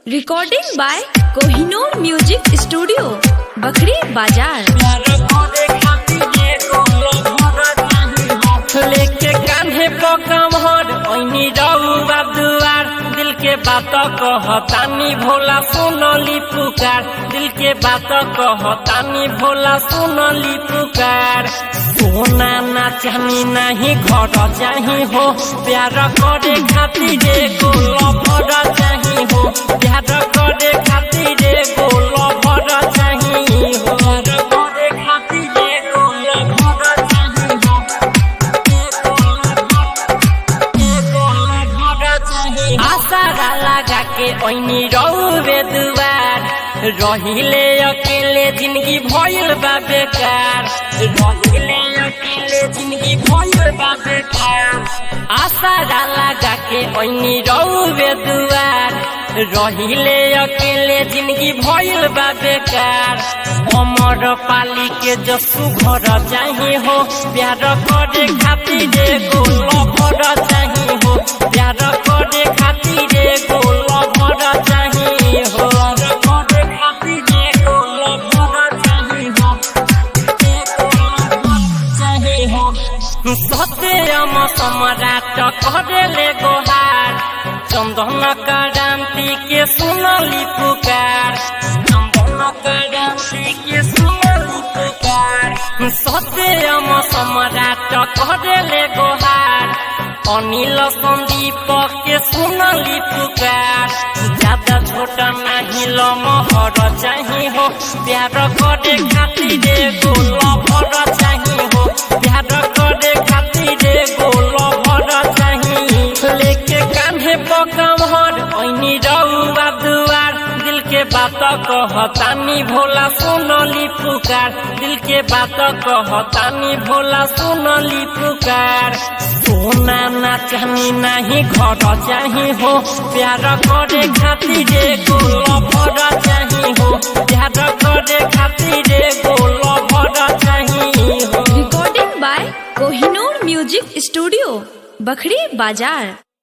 Recording by Kohinoor Music Studio, Bakri Bazaar. लेके कान्हे पकमहर ओइनी रउआ दुआर दिल के बात कहतानी भोला सुनली पुकार दिल के बात कहतानी भोला सुनली पुकार सोना ना चाहनी नहीं घर चाही हो प्यार करे खातिर एगो लभर चाही हो प्यार करे खातिर एगो लभर चाही हो प्यार करे खातिर एगो लभर चाही हो आसारा लगा के ओइनी रौवे दुआर रहिले अकेले जिंदगी भइल बा बेकार रहिले अकेले जिंदगी भइल बा बेकार आसारा लगा के ओइनी रौवे दुआर रहिले अकेले जिंदगी भइल बा बेकार अमर पाली के जसु घर चाही हो प्यार करे खातिर एगो लभर चाही हो प्यार करे खातिर एगो लभर चाही हो प्यार करे खातिर एगो लभर चाही हो एगो लभर चाही हो सत्यम सम्राट करेले गोहार चन्दन क्रान्ति के सुनली पुकार चन्दन क्रान्ति के सुनली पुकार सत्यम सम्राट करेले गोहार अनिल सन्दीप के सुनली पुकार ज्यादा छोटा नहीं लमहर चाही हो प्यार करे खातिर एगो लभर चाही हो प्यार करे खातिर एगो लभर चाही लेके कान्हे पकमहर ऐनी रउआ दुआर दिल के बात कहतानी भोला सुनली पुकार दिल के बात कहतानी भोला सुनली पुकार सोना ना चाहनी नहीं घर चाही हो प्यार करे खातिर एगो लभर चाही हो प्यार करे खातिर एगो लभर चाही हो Recording by Kohinoor Music Studio, Bakri Bazaar.